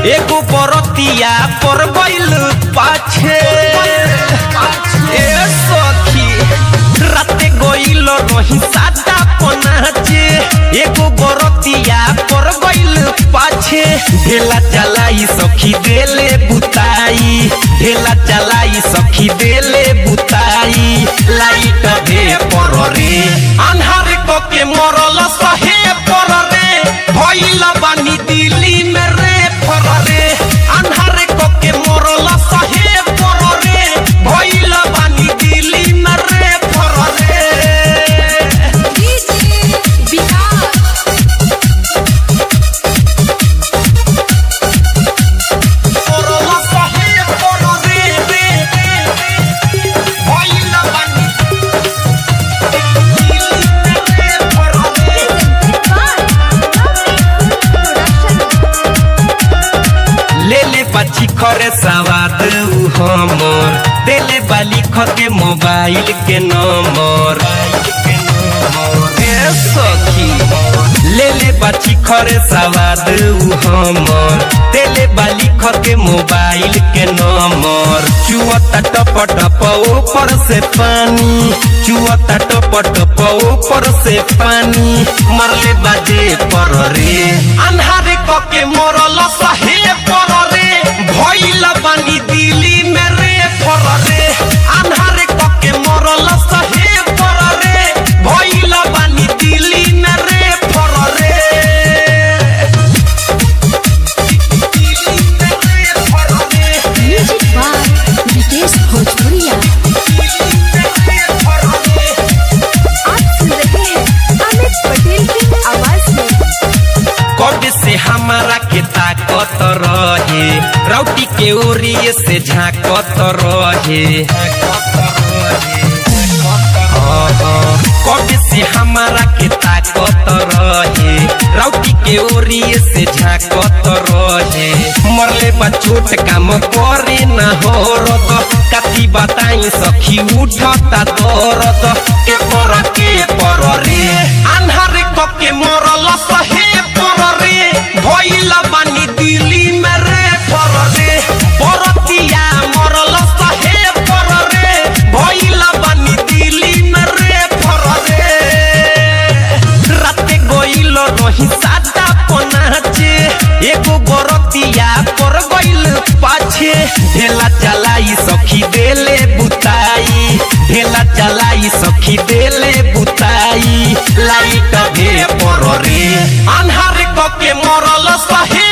एगो बरतिया पर गइल पाछे ए सखी राते गइल रही सादा पनाचे एगो बरतिया पर गइल पाछे ढेला चलाई सखी देले बुताई ढेला चलाई सखी देले बुताई लाइट दे पर रे अन्हार क के मरल सहे पर रे भइल बानी दिल्ली में रे पर रे अन्हार क के मरल सहे पर रे भइल बानी दिल्ली में रे पर रे मरल सहे पर रे रे भइल बानी दिल्ली में रे पर रे ले ले पाछी खरे सवाद उ हमर देले बाली खके मोबाइल के नंबर ए सखी ले ले बाछी खरे सवाद उ हमर देले बाली खके मोबाइल के नंबर चुअता टप टप ऊपर से पानी चुअता टप टप ऊपर से पानी मरले बाजे पर रे अन्हारे कके मरल सहे पर रे भइल बानी दिल्ली में रे पर रे अन्हारे कके मरल सहे पर रे भइल बानी दिल्ली में रे पर रे दिल्ली में रे पर रे म्यूजिक बाय विकेश भोजपुरिया आप सुन रहे हैं अमित पटेल की आवाज में कब से हमारा के ताकत रहे राउटी के ओरिए से झाकत रहे कब से हमारा के ताकत रहे राउटी के ओरिए से झाकत रहे मरले बा छोट काम करे न हो रत कथी बताई सखी उठता दरद के पर के पर रे अन्हार क के मरल सहे पर रे भइल बानी दिल्ली में रे पर रे बरतिया मरल सहे पर रे भइल बानी दिल्ली में रे पर रे राते गइल रही सादा पनाचे एगो बरतिया पर गइल पाछे ढेला चलाई सखी देले बुताई ढेला चलाई सखी देले बुताई लाइट दे पर रे अन्हार क के मरल सहे